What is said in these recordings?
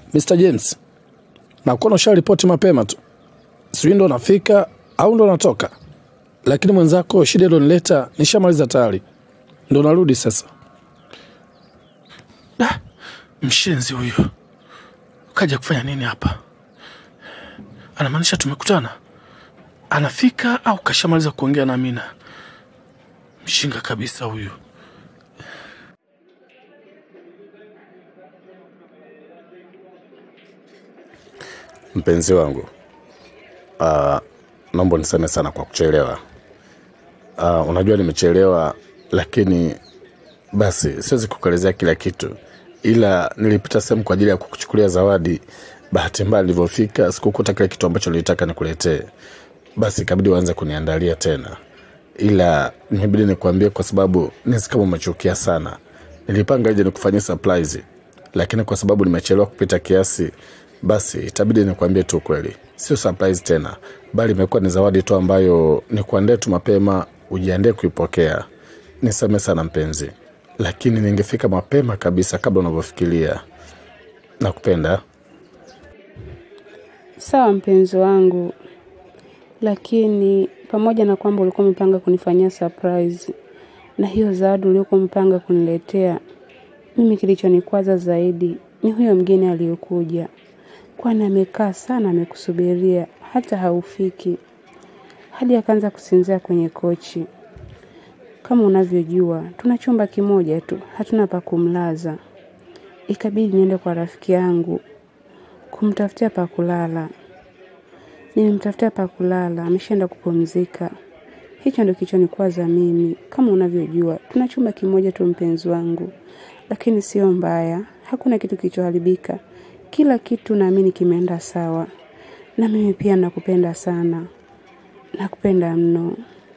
Mr. James, nakuona usharipoti mapema tu, sijui ndo nafika au ndo natoka, lakini mwenzako shida ilionileta nishamaliza tayari, ndo narudi sasa. Da, mshenzi huyu kaja kufanya nini hapa? Anamaanisha tumekutana, anafika au kashamaliza kuongea na Amina? Mshinga kabisa huyu. Mpenzi wangu, uh, naomba niseme sana kwa kuchelewa. Uh, unajua nimechelewa, lakini basi siwezi kukuelezea kila kitu, ila nilipita sehemu kwa ajili ya kukuchukulia zawadi. Bahati mbaya nilivyofika sikukuta kile kitu ambacho nilitaka nikuletee, basi ikabidi uanze kuniandalia tena, ila nimebidi nikuambie kwa sababu nisi kama umechukia sana. Nilipanga ije nikufanyia surprise, lakini kwa sababu nimechelewa kupita kiasi, basi itabidi nikuambie tu kweli, sio surprise tena, bali imekuwa ni zawadi tu ambayo nikuandae tu mapema, ujiandae kuipokea. Niseme sana mpenzi, lakini ningefika mapema kabisa kabla unavyofikiria. Nakupenda. Sawa mpenzi wangu, lakini pamoja na kwamba ulikuwa umepanga kunifanyia surprise na hiyo zawadi uliokuwa umepanga kuniletea, mimi kilichonikwaza zaidi ni huyo mgeni aliyokuja, kwani amekaa sana amekusubiria, hata haufiki, hadi akaanza kusinzia kwenye kochi. Kama unavyojua, tuna chumba kimoja tu, hatuna pa kumlaza. Ikabidi niende kwa rafiki yangu kumtafutia pa kulala. Nilimtafutia pa kulala, ameshaenda kupumzika. Hicho ndio kilichonikwaza mimi. Kama unavyojua, tuna chumba kimoja tu mpenzi wangu, lakini sio mbaya, hakuna kitu kilichoharibika. Kila kitu naamini kimeenda sawa, na mimi pia nakupenda sana, nakupenda mno.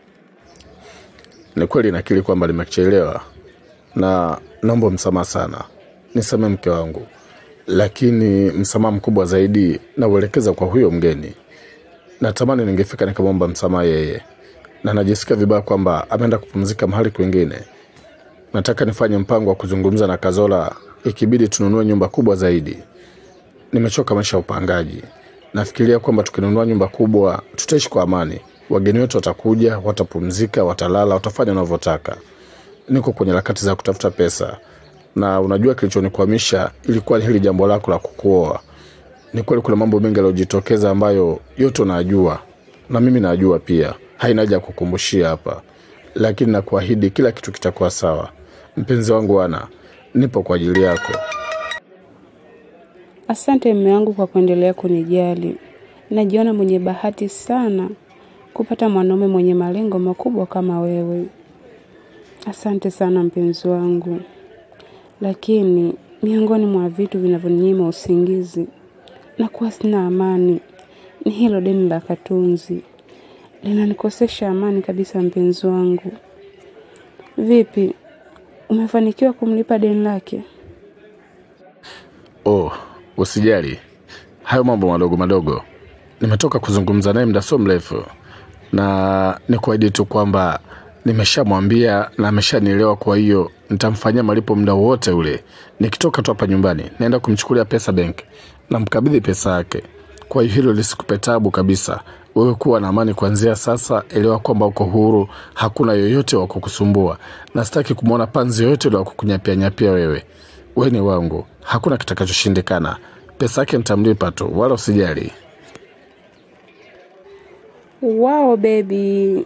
Ni kweli nakiri kwamba nimechelewa na naomba msamaha sana, nisamee mke wangu, lakini msamaha mkubwa zaidi nauelekeza kwa huyo mgeni. Natamani ningefika nikamwomba msamaha yeye, na najisikia vibaya kwamba ameenda kupumzika mahali kwingine. Nataka nifanye mpango wa kuzungumza na Kazola, ikibidi tununue nyumba kubwa zaidi. Nimechoka maisha ya upangaji. Nafikiria kwamba tukinunua nyumba kubwa tutaishi kwa amani. Wageni wetu watakuja, watapumzika, watalala, watafanya wanavyotaka. Niko kwenye harakati za kutafuta pesa, na unajua kilichonikwamisha ilikuwa ni hili jambo lako la kukuoa. Ni kweli kuna mambo mengi yaliyojitokeza ambayo yote unajua na mimi najua pia, haina haja ya kukumbushia hapa, lakini nakuahidi kila kitu kitakuwa sawa. Mpenzi wangu, ana nipo kwa ajili yako. Asante mme wangu kwa kuendelea kunijali. Najiona mwenye bahati sana kupata mwanaume mwenye malengo makubwa kama wewe. Asante sana mpenzi wangu, lakini miongoni mwa vitu vinavyoninyima usingizi na kuwa sina amani ni hilo deni la Katunzi, linanikosesha amani kabisa. Mpenzi wangu, vipi, umefanikiwa kumlipa deni lake? Oh, usijali, hayo mambo madogo madogo. Nimetoka kuzungumza naye muda sio mrefu, na ni kuahidi tu kwamba nimeshamwambia na ameshanielewa. Kwa hiyo nitamfanyia malipo muda wote ule. Nikitoka tu hapa nyumbani, naenda kumchukulia pesa benki na mkabidhi pesa yake. Kwa hiyo hilo lisikupe tabu kabisa. Wewe kuwa na amani kuanzia sasa. Elewa kwamba uko huru, hakuna yoyote wa kukusumbua, na sitaki kumwona panzi yoyote ule wa kukunyapianyapia wewe. Wewe ni wangu, hakuna kitakachoshindikana. Pesa yake nitamlipa tu, wala usijali. Wao baby,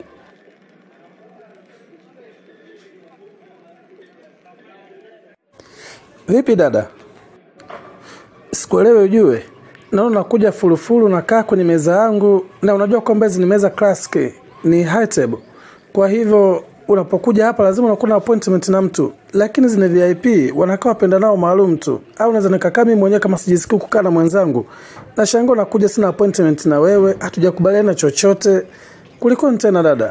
Vipi dada? Sikuelewe ujue. Naona unakuja fulufulu nakaa kwenye meza yangu na unajua kwamba hizi ni meza classic, ni high table. Kwa hivyo unapokuja hapa lazima unakuwa na appointment na mtu, lakini zina VIP wanakaa wapenda nao maalum tu, au naweza nikakaa mimi mwenyewe kama sijisikii kukaa na mwenzangu. Na shangaa unakuja sina appointment na wewe, hatujakubaliana chochote. Kulikoni tena dada?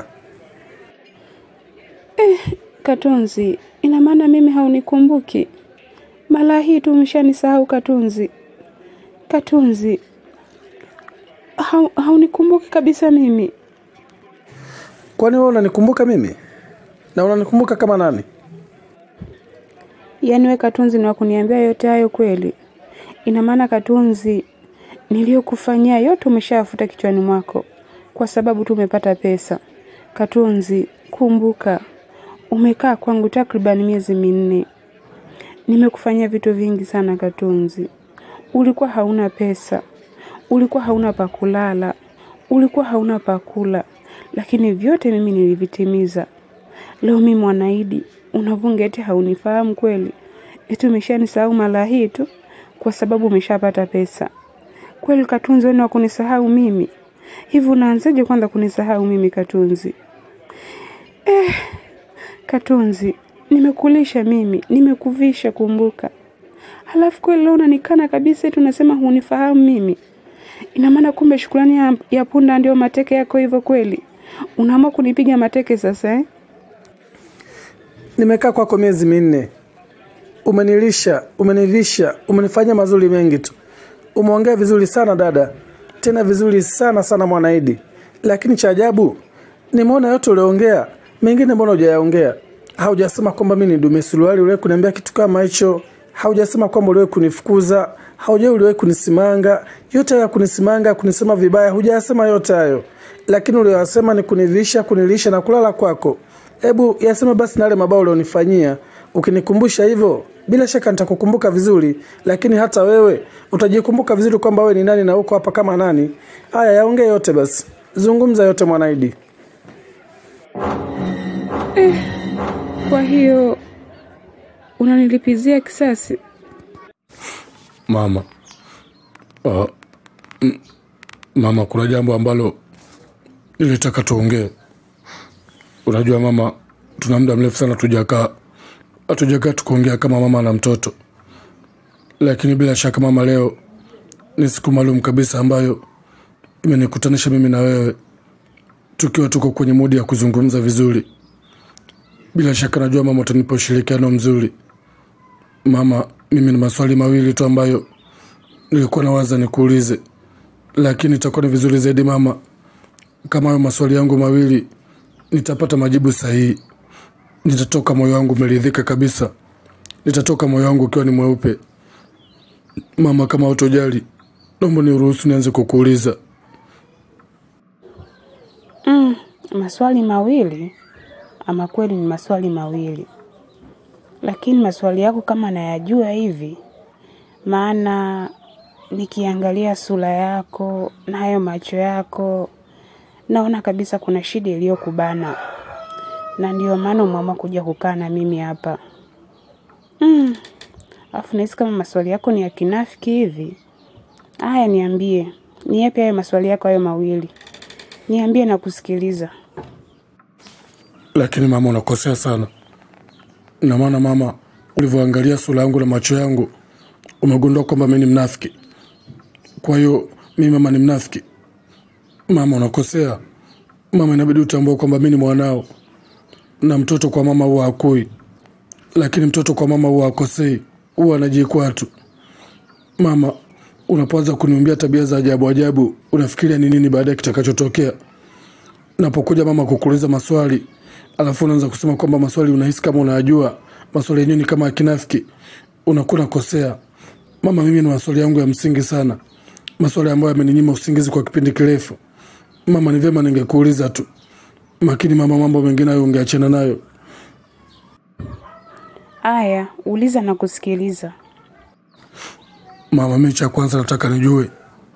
Katunzi, ina maana mimi haunikumbuki? Mara hii tu umeshanisahau Katunzi. Katunzi, hau, haunikumbuki kabisa mimi. Kwani wewe unanikumbuka mimi? Na unanikumbuka kama nani? Yaani we Katunzi ni wa kuniambia yote hayo kweli? Ina maana Katunzi, niliyokufanyia yote umeshayafuta kichwani mwako kwa sababu tu umepata pesa. Katunzi, kumbuka, umekaa kwangu takriban miezi minne. Nimekufanyia vitu vingi sana Katunzi. Ulikuwa hauna pesa, ulikuwa hauna pa kulala, ulikuwa hauna pa kula, lakini vyote mimi nilivitimiza. Leo mimi Mwanaidi unavunga eti haunifahamu kweli? Eti umeshanisahau mara hii tu kwa sababu umeshapata pesa? Kweli Katunzi, wewe wa kunisahau mimi? Hivi unaanzaje kwanza kunisahau mimi Katunzi? Eh, Katunzi, nimekulisha mimi, nimekuvisha, kumbuka. Halafu kweli leo unanikana kabisa eti unasema hunifahamu mimi. Ina maana kumbe shukrani ya, ya punda ndio mateke yako hivyo kweli? Unaamua kunipiga mateke sasa eh? Nimekaa kwako miezi minne, umenilisha, umenivisha, umenifanyia mazuri mengi tu. Umeongea vizuri sana dada, tena vizuri sana sana Mwanaidi, lakini cha ajabu nimeona yote uliongea, mengine mbona hujayaongea? Haujasema kwamba mimi ni dume suruali, uliwahi kuniambia kitu kama hicho. Haujasema kwamba uliwahi kunifukuza, haujai uliwahi kunisimanga. Yote haya kunisimanga, kunisema vibaya, hujayasema yote hayo, lakini uliyosema ni kunivisha, kunilisha na kulala kwako. Hebu yaseme basi na yale mabao ulionifanyia. Ukinikumbusha hivyo, bila shaka nitakukumbuka vizuri, lakini hata wewe utajikumbuka vizuri kwamba wewe ni nani na uko hapa kama nani. Haya, yaongee yote basi, zungumza yote Mwanaidi. Kwa hiyo unanilipizia kisasi? Mama, uh, m- mama, kuna jambo ambalo nilitaka tuongee. Unajua mama, tuna muda mrefu sana tujakaa hatujakaa tukuongea kama mama na mtoto, lakini bila shaka mama, leo ni siku maalum kabisa ambayo imenikutanisha mimi na wewe tukiwa tuko kwenye mudi ya kuzungumza vizuri. Bila shaka najua mama utanipa ushirikiano mzuri. Mama, mimi ni maswali mawili tu ambayo nilikuwa nawaza nikuulize, lakini itakuwa ni vizuri zaidi mama, kama hayo maswali yangu mawili nitapata majibu sahihi. Nitatoka moyo wangu umeridhika kabisa, nitatoka moyo wangu ukiwa ni mweupe. Mama, kama utojali, naomba niruhusu nianze kukuuliza. Mm, maswali mawili? Ama kweli ni maswali mawili, lakini maswali yako kama nayajua hivi, maana nikiangalia sura yako na hayo macho yako naona kabisa kuna shida iliyokubana, na ndiyo maana umeamua kuja kukaa na mimi hapa. Mm, afu nahisi kama maswali yako ni ya kinafiki hivi. Haya, niambie, ni yapi hayo maswali yako hayo mawili? Niambie na kusikiliza. Lakini mama, unakosea sana. Na maana mama, ulivyoangalia sura yangu na macho yangu umegundua kwamba mimi ni mnafiki. Kwa hiyo mimi mama ni mnafiki? Mama, unakosea. Mama, inabidi utambue kwamba mimi ni mwanao, na mtoto kwa mama huwa hakui, lakini mtoto kwa mama huwa akosei, huwa anajikwaa tu. Mama, unapoanza kuniumbia tabia za ajabu ajabu, unafikiria ni nini baada ya kitakachotokea? Napokuja mama kukuuliza maswali, alafu unaanza kusema kwamba maswali unahisi kama unayajua, maswali yenyewe ni kama ya kinafiki, unakuwa unakosea. Mama, mimi ni maswali yangu ya msingi sana, maswali ambayo yameninyima usingizi kwa kipindi kirefu. Mama, ni vyema ningekuuliza tu, makini mama, mambo mengine hayo ungeachana nayo. Aya, uliza na kusikiliza. Mama, mimi cha kwanza nataka nijue,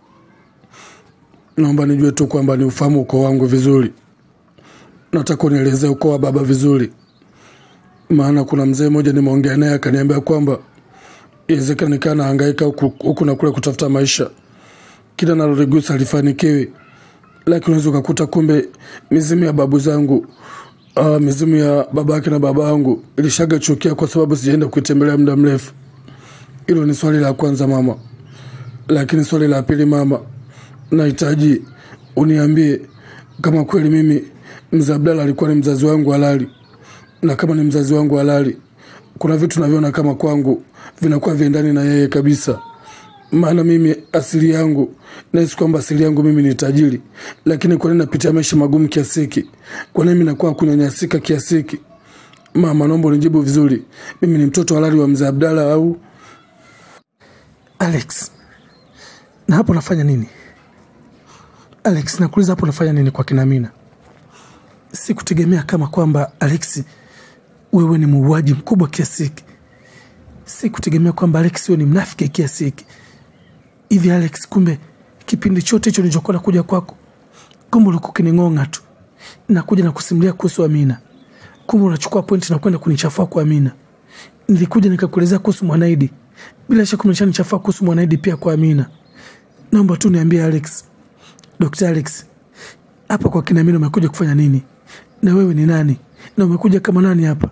naomba nijue tu kwamba ni ufahamu ukoo wangu vizuri. Nataka unielezee ukoo wa baba vizuri, maana kuna mzee mmoja nimeongea naye akaniambia kwamba iwezekana nikaa nahangaika huku huku na kule kutafuta maisha, kila naloligusa alifanikiwi, lakini unaweza ukakuta kumbe mizimu ya babu zangu uh, mizimu ya baba yake na baba yangu ilishaga chukia kwa sababu sijaenda kuitembelea muda mrefu. Hilo ni swali la kwanza mama, lakini swali la pili mama, nahitaji uniambie kama kweli mimi mzee Abdalla alikuwa ni mzazi wangu halali, na kama ni mzazi wangu halali, kuna vitu naviona kama kwangu vinakuwa viendani na yeye kabisa. Maana mimi asili yangu nahisi kwamba asili yangu mimi ni tajiri, lakini kwa nini napitia maisha magumu kiasi hiki? Kwa nini mimi nakuwa kunyanyasika kiasi hiki? Mama, naomba unijibu vizuri, mimi ni mtoto halali wa mzee Abdalla au Alex, na hapo unafanya nini? Alex, nakuuliza hapo unafanya nini kwa kina Amina? Sikutegemea kama kwamba Alex wewe ni muuaji mkubwa kiasi hiki. Sikutegemea kwamba Alex wewe ni mnafiki kiasi hiki. Hivi Alex, kumbe kipindi chote hicho nilichokuwa nakuja kwako, kumbe ulikuwa ukining'ong'a tu, nakuja na kusimulia kuhusu Amina, kumbe unachukua pointi na kwenda kunichafua kwa Amina. Nilikuja nikakuelezea kuhusu Mwanaidi, bila shaka umeshanichafua kuhusu Mwanaidi pia kwa Amina. Naomba tu niambie Alex, Dr. Alex, hapa kwa kina Amina umekuja kufanya nini? Na wewe ni nani? Na umekuja kama nani hapa?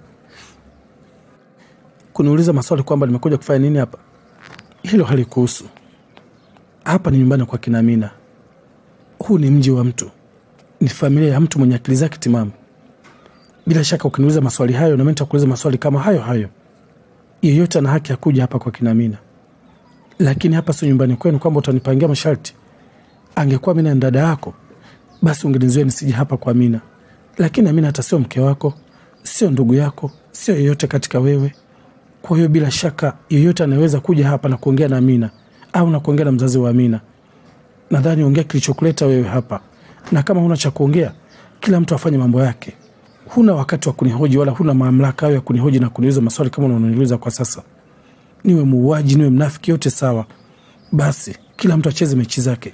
Kuniuliza maswali kwamba nimekuja kufanya nini hapa, hilo halikuhusu. Hapa ni nyumbani kwa kina Amina. Huu ni mji wa mtu, ni familia ya mtu mwenye akili zake timamu. Bila shaka ukiniuliza maswali hayo, nami nitakuuliza maswali kama hayo hayo. Yeyote ana haki ya kuja hapa kwa kina Amina, lakini hapa sio nyumbani kwenu kwamba utanipangia masharti. Angekuwa Amina ni dada yako, basi ungenizuia nisije hapa kwa Amina, lakini Amina hata sio mke wako, sio ndugu yako, sio yeyote katika wewe. Kwa hiyo bila shaka yeyote anaweza kuja hapa na kuongea na Amina au na kuongea na mzazi wa Amina. Nadhani ongea kilichokuleta wewe hapa, na kama huna cha kuongea, kila mtu afanye mambo yake. Huna wakati wa kunihoji wala huna mamlaka hayo ya kunihoji na kuniuliza maswali kama unaniuliza kwa sasa. Niwe muuaji, niwe mnafiki, yote sawa. Basi kila mtu acheze mechi zake.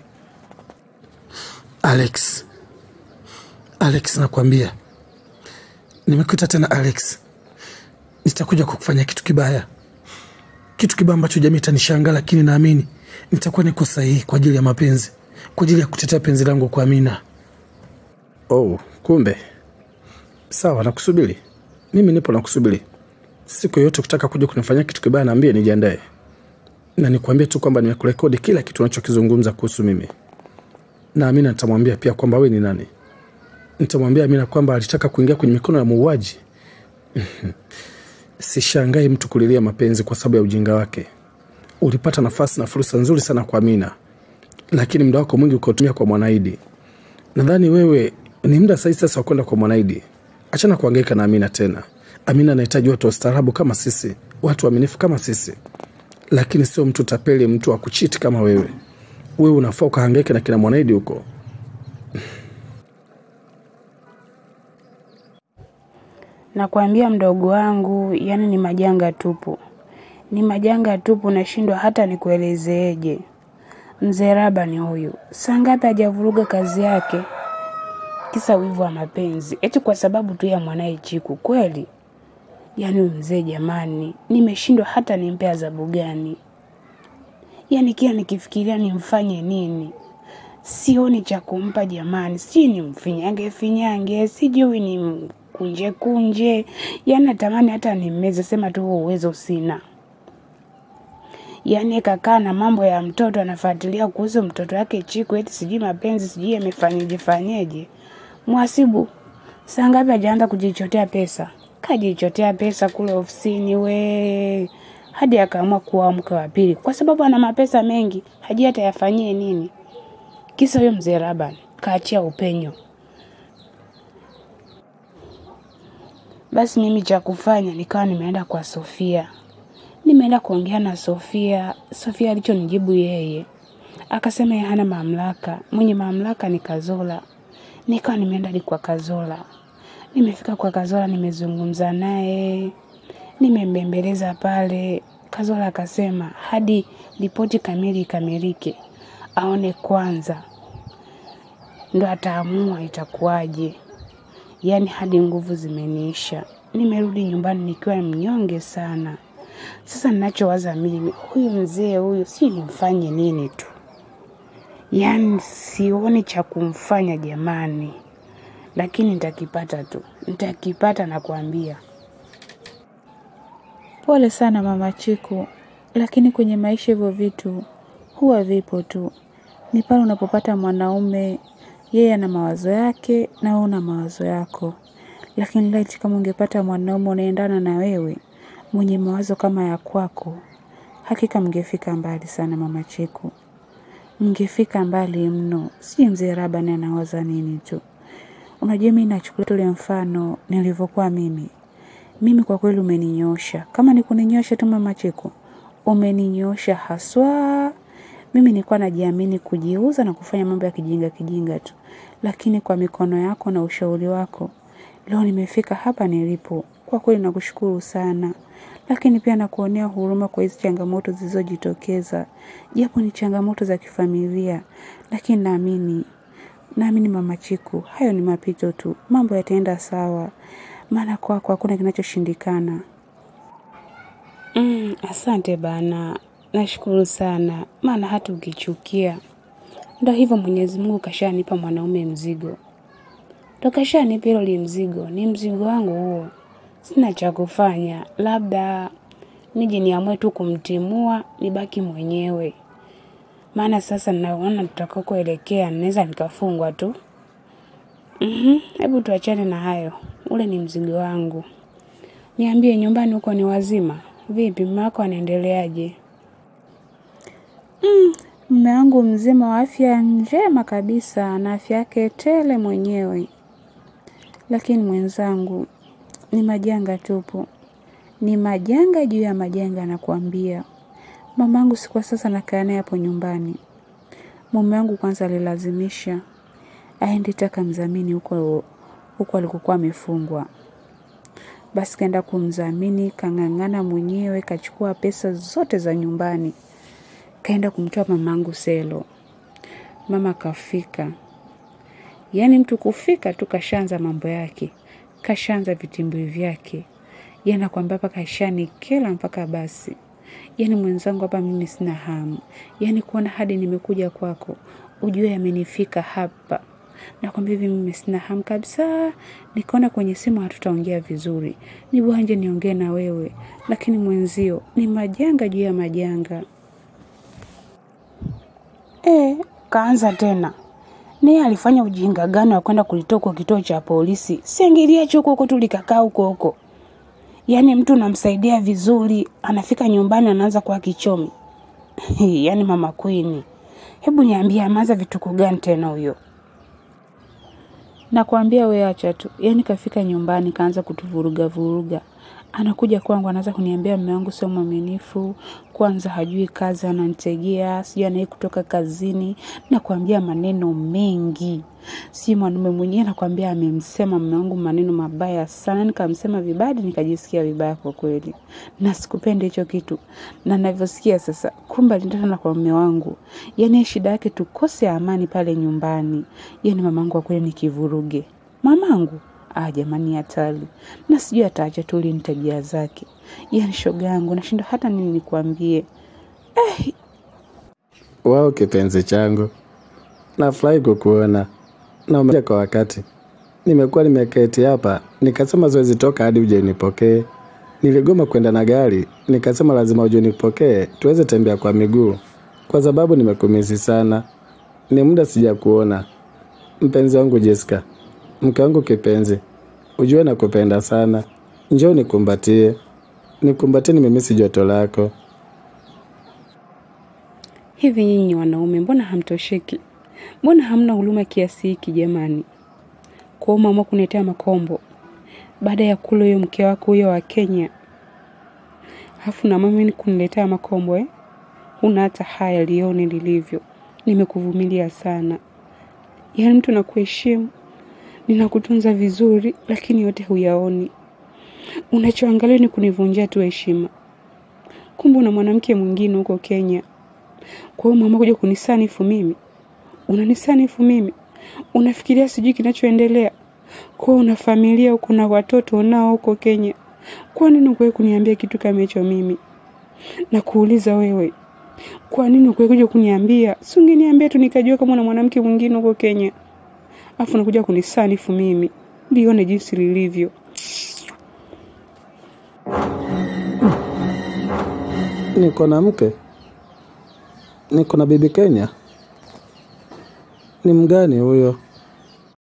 Alex, Alex, nakwambia nimekuita tena Alex, nitakuja kukufanya kitu kibaya, kitu kibaya ambacho jamii itanishangaa, lakini naamini nitakuwa niko sahihi kwa ajili ya mapenzi, kwa ajili ya kutetea penzi langu kwa Amina. Oh, kumbe sawa, nakusubiri. Mimi nipo nakusubiri. Siku yoyote kutaka kuja kunifanyia kitu kibaya, naambie nijiandae, na nikwambie tu kwamba nimekurekodi kila kitu unachokizungumza kuhusu mimi, na Amina nitamwambia pia kwamba wewe ni nani. Nitamwambia Amina kwamba alitaka kuingia kwenye mikono ya muuaji. Sishangai mtu kulilia mapenzi kwa sababu ya ujinga wake. Ulipata nafasi na fursa nzuri sana kwa Amina, lakini muda wako mwingi ukautumia kwa Mwanaidi. Nadhani wewe ni muda sahihi sasa wa kwenda kwa Mwanaidi. Achana kuhangaika na Amina tena. Amina anahitaji watu wastaarabu kama sisi, watu waaminifu kama sisi, lakini sio mtu tapeli, mtu wa kuchiti kama wewe. Wewe unafaa ukahangaika na kina Mwanaidi huko. Nakwambia mdogo wangu, yani ni majanga tupu, ni majanga tupu, nashindwa hata nikuelezeeje. Mzee Raba ni huyu, saa ngapi hajavuruga kazi yake, kisa wivu wa mapenzi, eti kwa sababu tu ya mwanaye Chiku. Kweli yani huyu mzee jamani, nimeshindwa hata nimpe adhabu gani? Yani kila nikifikiria nimfanye nini, sioni cha kumpa jamani, si nimfinyange finyange, sijui ni kunje kunje, yani natamani hata nimmeze, sema tu huo uwezo sina. Yani kakaa na mambo ya mtoto, anafuatilia kuhusu mtoto wake Chiku, eti sijui mapenzi, sijui yamefanyeje fanyeje. Mwasibu saa ngapi hajaanza kujichotea pesa? Kajichotea pesa kule ofisini we, hadi akaamua kuwa mke wa pili, kwa sababu ana mapesa mengi, hajui hata yafanyie nini. Kisa huyo mzee Raban kaachia upenyo. Basi mimi cha kufanya nikawa nimeenda kwa Sofia, nimeenda kuongea na Sofia. Sofia alichonijibu yeye akasema yeye hana mamlaka, mwenye mamlaka ni Kazola. Nikawa nimeenda hadi kwa Kazola, nimefika kwa Kazola, nimezungumza naye, nimembembeleza pale. Kazola akasema hadi ripoti kamili ikamilike, aone kwanza ndo ataamua itakuwaje. Yaani hadi nguvu zimeniisha, nimerudi nyumbani nikiwa mnyonge sana. Sasa ninachowaza mimi, huyu mzee huyu, si nimfanye nini tu, yaani sioni cha kumfanya jamani, lakini nitakipata tu, nitakipata nakwambia. Pole sana mama Chiku, lakini kwenye maisha hivyo vitu huwa vipo tu. Ni pale unapopata mwanaume, yeye ana mawazo yake na wewe una mawazo yako. Lakini laiti kama ungepata mwanaume unaendana na wewe, mwenye mawazo kama ya kwako, hakika mngefika mbali sana mama Chiku, mngefika mbali mno. Si mzee Rabani anawaza nini tu. Unajua, mimi nachukulia tule mfano nilivyokuwa mimi mimi kwa kweli umeninyosha. Kama ni kuninyosha tu mama Chiku, umeninyosha haswa. Mimi nilikuwa najiamini kujiuza na kufanya mambo ya kijinga kijinga tu, lakini kwa mikono yako na ushauri wako leo nimefika hapa nilipo. Kwa kweli nakushukuru sana, lakini pia nakuonea huruma kwa hizi changamoto zilizojitokeza, japo ni changamoto za kifamilia, lakini naamini naamini Mama Chiku, hayo ni mapito tu, mambo yataenda sawa, maana kwako hakuna kinachoshindikana. Mm, asante bana, nashukuru sana, maana hata ukichukia ndo hivyo, Mwenyezi Mungu kashanipa mwanaume mzigo, ndo kashanipa hilo li mzigo, ni mzigo wangu huo, sina cha kufanya, labda nije niamue tu kumtimua nibaki mwenyewe, maana sasa naona tutakakoelekea naweza nikafungwa tu. Mhm, hebu tuachane na hayo, ule ni mzigo wangu. Niambie, nyumbani huko ni wazima vipi? Mume wako anaendeleaje? Mume wangu mzima wa afya njema kabisa na afya yake tele mwenyewe, lakini mwenzangu, ni majanga tupu, ni majanga juu ya majanga. Nakuambia mamangu, si kwa sasa nakaa naye hapo nyumbani. Mume wangu kwanza alilazimisha aende taka mzamini huko huko alikokuwa amefungwa. Basi kaenda kumdhamini, kang'ang'ana mwenyewe, kachukua pesa zote za nyumbani, kaenda kumtoa mamangu selo. Mama kafika, yaani mtu kufika tu kashaanza mambo yake, kashaanza vitimbwi vyake, yaani nakwambia hapa kashanikela mpaka basi. Yaani mwenzangu, hapa mimi sina hamu, yaani kuona hadi nimekuja kwako ujue yamenifika hapa nakwambia hivi, mimi sina hamu kabisa. Nikaona kwenye simu hatutaongea vizuri, ni bora nje niongee na wewe, lakini mwenzio ni majanga juu ya majanga. E, kaanza tena. Naye alifanya ujinga gani wa kwenda kulitoa kwa kituo cha polisi? Siangilia huko huko tu likakaa huko huko. Yaani mtu unamsaidia vizuri, anafika nyumbani anaanza kuwa kichomi. Yaani mama Queen. Hebu niambie ameanza vituko gani tena huyo? Nakwambia we acha tu, yaani kafika nyumbani kaanza kutuvuruga vuruga. Anakuja kwangu anaanza kuniambia mume wangu sio mwaminifu, kwanza hajui kazi, ananitegea, sijui anaye kutoka kazini, nakwambia maneno mengi. Si mwanaume mwenyewe nakwambia amemsema mume wangu maneno mabaya sana, nikamsema vibaya, nikajisikia vibaya kwa kweli. Na sikupenda hicho kitu. Na navyosikia sasa, kumbe alindana na kwa mume wangu. Yaani shida yake tukose amani pale nyumbani. Yaani mamangu kwa kweli ni kivuruge. Mamangu Ah, jamani hatari. Na sijui ataacha tu lini tabia zake. Yaani shoga yangu nashinda hata nini nikwambie. Wao kipenzi changu, nafurahi kukuona na umekuja kwa wakati. Nimekuwa nimeketi hapa nikasema zoezi toka hadi uje nipokee. Niligoma kwenda na gari, nikasema lazima uje nipokee tuweze tembea kwa miguu, kwa sababu nimekumisi sana. Ni muda sijakuona. Mpenzi wangu Jessica, mke wangu kipenzi, ujue nakupenda sana. Njoo nikumbatie, nikumbatie, nimemisi joto lako. Hivi nyinyi wanaume mbona hamtosheki? Mbona hamna huruma kiasi hiki jamani? Kwa mama kunetea makombo baada ya kula huyo mke wako huyo wa Kenya, alafu na mama ni kuniletea makombo eh? Una hata haya lione lilivyo. Nimekuvumilia sana, yaani mtu nakuheshimu, ninakutunza vizuri, lakini yote huyaoni. Unachoangalia ni kunivunjia tu heshima. Kumbe una mwanamke mwingine huko Kenya. Kwa hiyo mama kuja kunisanifu mimi, unanisanifu mimi, unafikiria sijui kinachoendelea. Kwa hiyo una familia huko na watoto unao huko Kenya. Kwa nini ukuwe kuniambia kitu kama hicho mimi? Na kuuliza wewe, kwa nini ukuwe kuja kuniambia? Si ungeniambia tu nikajua kama una mwanamke mwingine huko Kenya. Afu unakuja kunisanifu mimi. Lione jinsi lilivyo. Niko na mke, niko na bibi Kenya. Ni mgani huyo?